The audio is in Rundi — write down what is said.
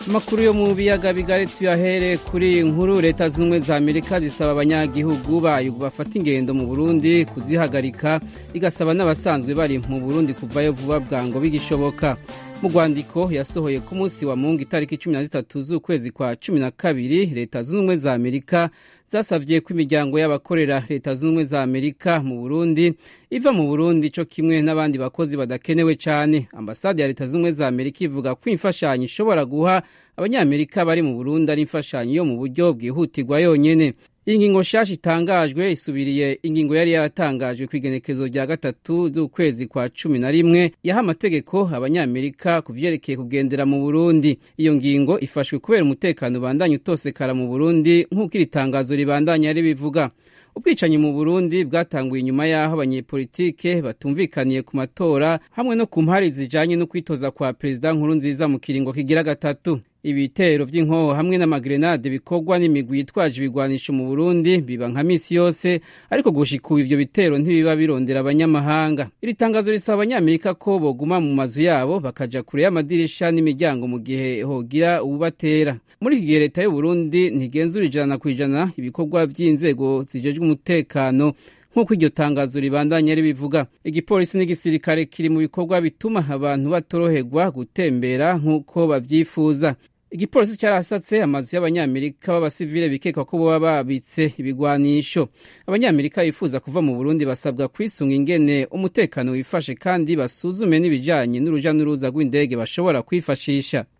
amakuru yo mu biyaga bigari tuyahere kuri iyi nkuru leta z'ubumwe za amerika zisaba abanyagihugu bayo bafata ingendo mu burundi kuzihagarika igasaba n'abasanzwe bari mu burundi kuvayo vuba bwango bigishoboka mu rwandiko yasohoye ku munsi wa mungu itariki cumi na zitatu z'ukwezi kwa cumi na kabiri leta zunze ubumwe za amerika zasabye ko imiryango y'abakorera leta zunze ubumwe za amerika mu burundi iva mu burundi co kimwe n'abandi bakozi badakenewe cane ambasade ya leta zunze ubumwe za amerika ivuga ko imfashanyo ishobora guha abanyamerika bari mu burundi ari imfashanyo yo mu buryo bwihutirwa yonyene iyi ngingo nshasha itangajwe isubiriye ingingo yari yaratangajwe ku igenekezo rya gatatu z'ukwezi kwa cumi na rimwe yaha amategeko abanyamerika ku vyerekeye kugendera mu burundi iyo ngingo ifashwe kubera umutekano ubandanya utosekara mu burundi nk'uko iri tangazo ribandanya ribivuga ubwicanyi mu burundi bwatanguye inyuma y'aho abanyepolitike batumvikaniye ku matora hamwe no ku mpari zijanye no kwitoza kwa perezida nkuru nziza mu kiringo kigira gatatu ibitero vy'inkoho hamwe n'amagrenade bikorwa n'imigwi yitwaje ibigwanisho mu burundi biba nka misi yose ariko gushika ubu ivyo bitero ntibiba birondera abanyamahanga iri tangazo risaba abanyamerika ko boguma mu mazu yabo bakaja kure y'amadirisha n'imiryango mu gihe hogira uwubatera muri iki gihe leta y'uburundi ntigenzura ijana ku ijana ibikorwa vy'inzego zijejwe umutekano nk'uko iryo tangazo ribandanya ribivuga igipolisi n'igisirikare kiri mu bikorwa bituma abantu batoroherwa gutembera nk'uko bavyifuza igipolisi cyarasatse amazu y'abanyamerika b'abasivile bikekwa ko boba babitse ibigwanisho abanyamerika bifuza kuva mu burundi basabwa kwisunga ingene umutekano wifashe kandi basuzume n'ibijanye n'uruja n'uruza rw'indege bashobora kwifashisha